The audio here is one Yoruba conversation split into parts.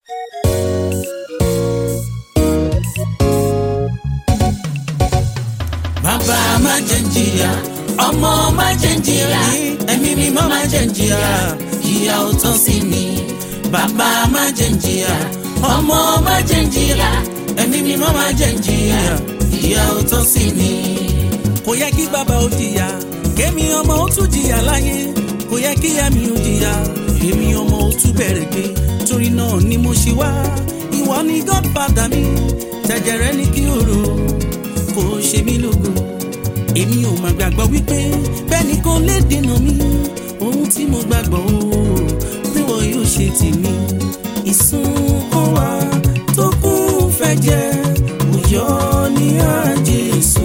bàbá má jẹ́ n jìyà ọmọ má jẹ́ n jìyà ẹ̀mí mímọ́ má jẹ́ n jìyà ìyà ò tán sí mi bàbá má jẹ́ n jìyà ọmọ má jẹ́ n jìyà ẹ̀mí mímọ́ má jẹ́ n jìyà ìyà ò tán sí mi. kò yẹ kí bàbá ó jìyà kémi ọmọ ó tún jìyà láyé kò yẹ kí ẹ̀mí ó jìyà èmi ọmọ ó tún bẹ̀rẹ̀ gbé torí náà ni mo ṣe wá ìwọ ni godfather mi tẹ̀jẹ̀rẹ́ ní kí o rò kò ṣe mí lógo èmi ò mà gbàgbọ́ wípé bẹ́ẹ̀ni kò lè dènà mi ohun tí mo gbàgbọ́ o pé wọ́n yóò ṣe tèmi ìsun kó wa tó kún fẹ́ jẹ́ òyọ́ ní àjẹsù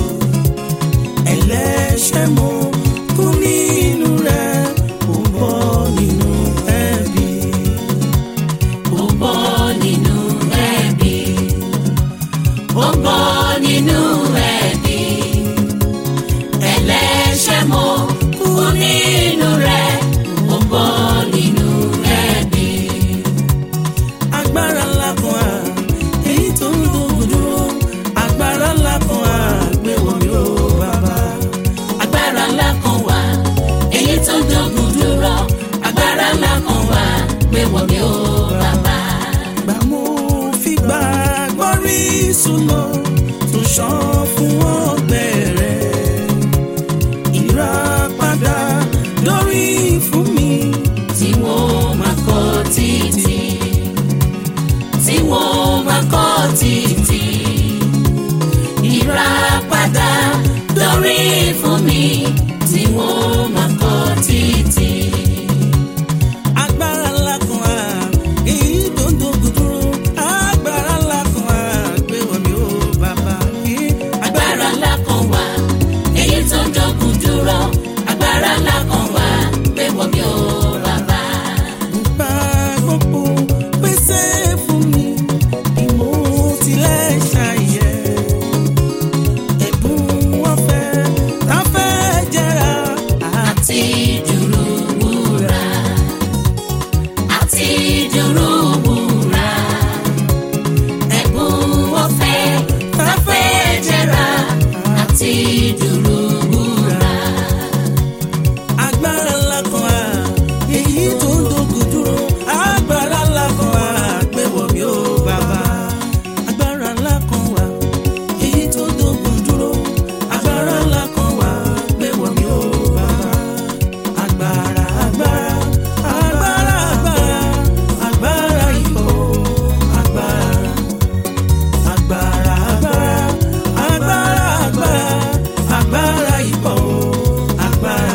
ẹlẹ́ṣẹ̀ mo kú nínú rẹ̀ ó bọ́ nínú ẹ̀bi. ó bọ́ nínú ẹ̀bi ó bọ́ nínú ẹ̀bi ẹlẹ́ṣẹ̀ mo kú nínú rẹ̀ ó bọ́ nínú ẹ̀bi. agbára ńlá kan á èyí tó ń gbógun dúró agbára ńlá kan á gbé wọ̀ mí ó bàbá. agbára ńlá kan wà èyí tó ń dógun dúró agbára ńlá kan wà gbé wọ̀ mí ó bàbá. gbà mo fi gbà gbọ́rí súnmọ́ tó ṣàn fún ọgbẹ́ rẹ̀ ìràpadà lórí fún mi. tí wọ́n máa kọ́ títì tí wọ́n máa kọ́ títì ìràpadà lórí fún mi tí wọ́n máa kọ́ títì. agbára ńlá kan á èyí tó ń dogun dúró agbára ńlá kan á gbé wọ̀ mí ó bàbá. agbára ńlá kan wà èyí tó ń dógun dúró agbára ńlá kan wà pé wọ́n mi ò bàbá. Bá gbogbo pèsè fún mi, ìmọ̀ tilẹ̀ ṣàyẹ̀. Ẹ̀bùn ọ̀fẹ́ tá fẹ́ jẹ́ra. àti dúró wúrà àti dúró wúrà ẹ̀bùn ọ̀fẹ́ káfẹ́ jẹ́ra àti dúró wúrà. Agbára ńlá kan á, èyí tó ń dogun dúró. Agbára ńlá kan á, gbé wọ̀ mí ó bàbá. Agbára ńlá kan wà, èyí tó ń dogun dúró. Agbára ńlá kan wà, gbé wọ̀ mí ó bàbá. Agbára agbára agbára agbára agbára ipò agbára agbára agbára agbára agbára agbára ipò agbára.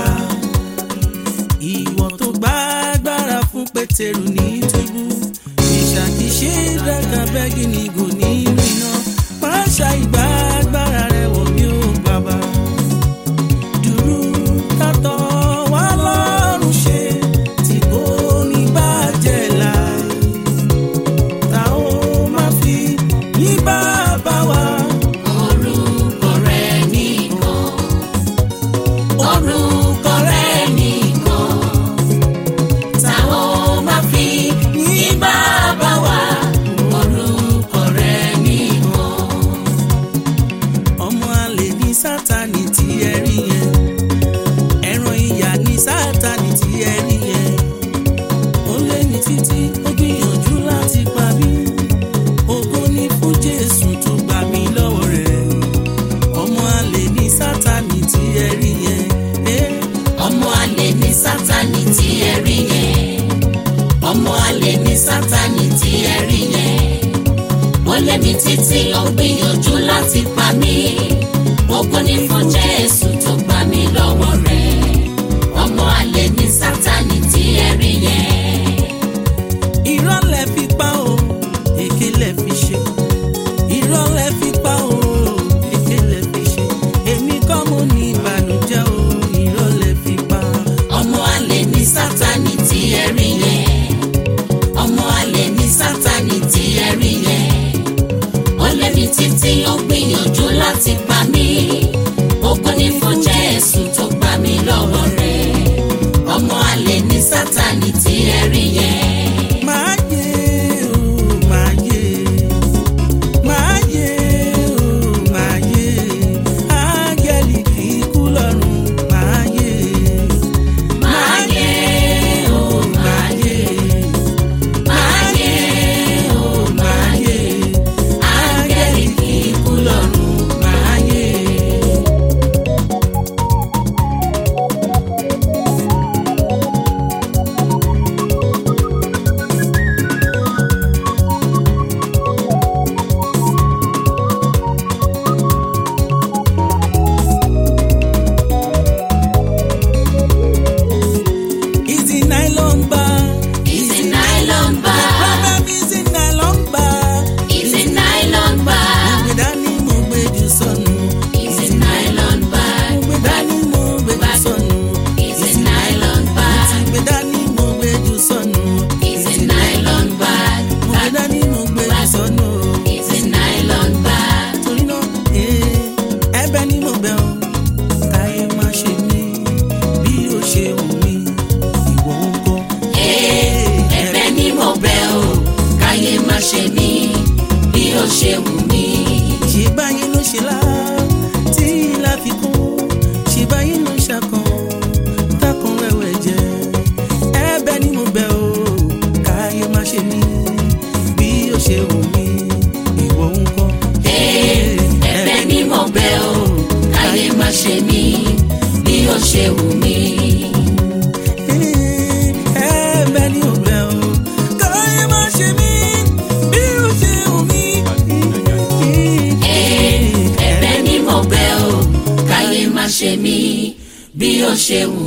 Ìwọ tó gbá agbára fún Pétérù ní túbú ìṣàkíṣe dàgbà bẹ́gì ní ìgò nínú iná pàṣẹ ìgbà agbára rẹ̀ wọ̀ mí ó bàbá dúró tátọ̀ wá lọ́rùn ṣe tí kò ní bàjẹ́ láì. Ta ó máa fi ní bàbá wa. orúkọ rẹ̀ nìkan orúkọ rẹ̀ nìkan táwọn máa fi ní bàbá wa orúkọ rẹ̀ nìkan. Ọmọ àlè ní Sátánì tí ẹ rí yẹn. Ẹran ìyà ní Sátánì tí ẹ rí yẹn. Ó lé ní títí ó gbìyànjú láti pa mí. Ògo ni fún Jésù tó gbà mí lọ́wọ́ rẹ̀. Ọmọ àlè ní Sátánì tí ẹ rí yẹn. Eh. ọmọ àlè ní sátani tí ẹ rí yẹn ọmọ àlè ní sátani tí ẹ rí yẹn ó lé mi títí ó gbìyànjú láti pa mí ògo ni fún jésù tó gbà mí lọ́wọ́ rẹ̀ ọmọ àlè ní sátani tí ẹ rí yẹn. irọ́ lẹ fi pa o èké lẹ fi ṣe irọ́ lẹ fi pa o èké lẹ fi ṣe èmi kọ́ mo ní ìbànújẹ́ o irọ́ lẹ fi pa. ọmọ àlè ní sátani tí ẹ rí yẹn ọmọ àlè ní sátani tí ẹ rí yẹn ó lé mi títí ó gbìyànjú láti pa mí ògo ni fún ṣeun